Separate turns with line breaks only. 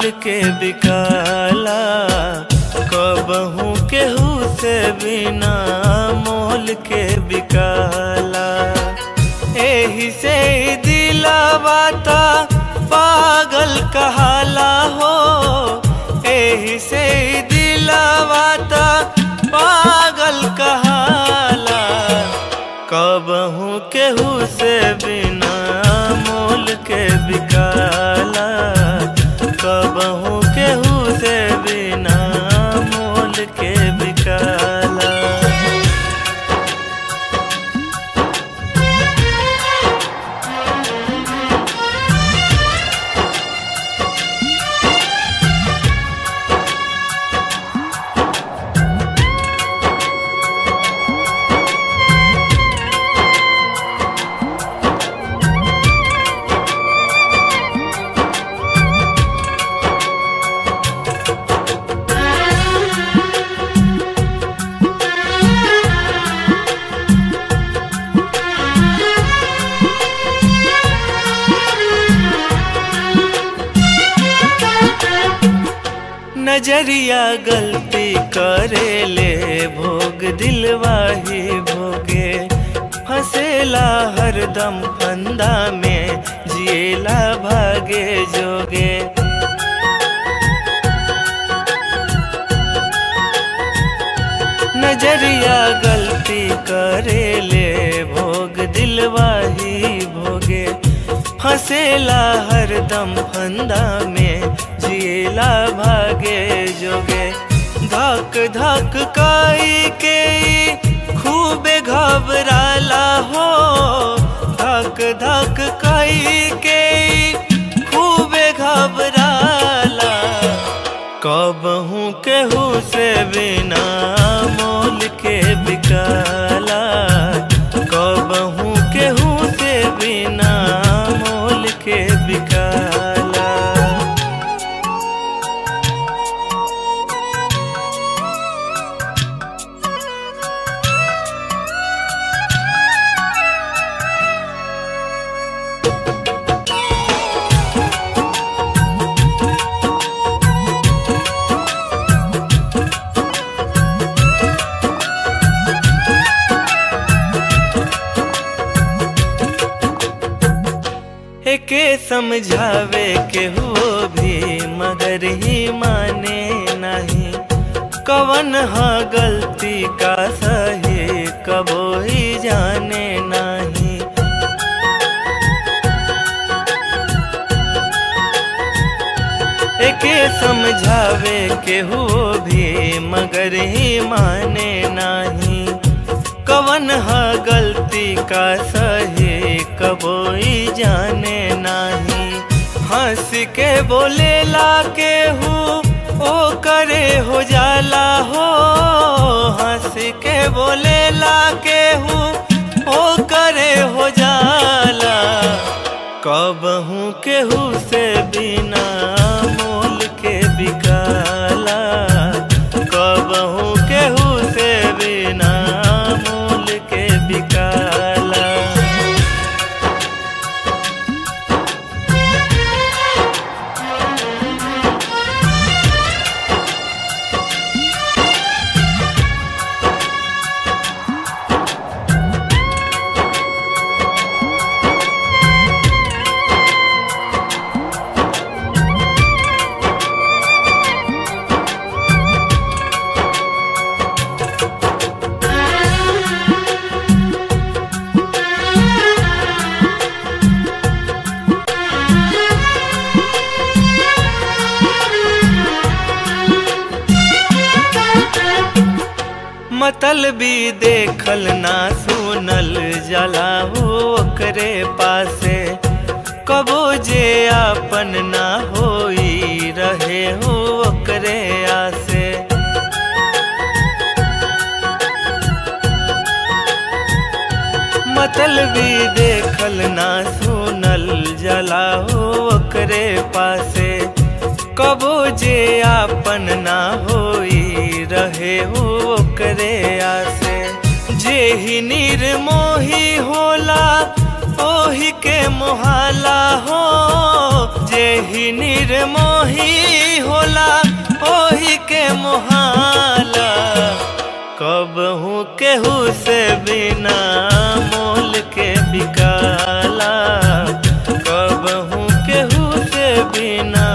मोल के बिकाला कबहू केहू से बिना मोल के बिकाला एही से ही दिलावा ता पागल कहाला हो एही से ही दिलावा ता पागल कहाला कबहू केहू से बिना मोल के बिकाला कबहू केहू से बिना मोल के बिकाला नजरिया गलती करे ले भोग दिलवाही भोगे फसेला हरदम फंदा में जिएला भागे जोगे नजरिया गलती करे ले भोग दिलवाही भोगे फसेला हरदम फंदा में जिएला भागे जोगे धक धक काई के खूबे घबराला हो धक धक काई के खूबे घबराला कबहू केहू से बिना मोल के बिकाला कबहू केहू से बिना मोल के बिकाला के समझावे के हो भी मगर ही माने नहीं कवन हा गलती का सही कबो ही जाने नहीं एके समझावे के हो भी मगर ही माने नहीं कवन हा गलती का सही कबोई जाने नहीं हंस के बोलेला के हूँ ओ करे हो जाला हो हंस के बोलेला के हूँ ओ करे हो जाला कबहू केहू से बिना मोल के बिकाला कबहू केहू से बिना मोल के बिकाला मतलबी देखल ना सुनल जला हो ओकरे पासे कबो जे आपन ना होई रहे हो ओकरे आसे मतलबी देखल ना सुनल जला हो ओकरे पासे कबो जे आपन ना होई रहे हो ओकरे आसे जे ही निर्मोही होला ओही के मोहाला हो जे ही निर्मोही होला ओही के मोहाला कबहू केहू से बिना मोल के बिकाला कबहू केहू से बिना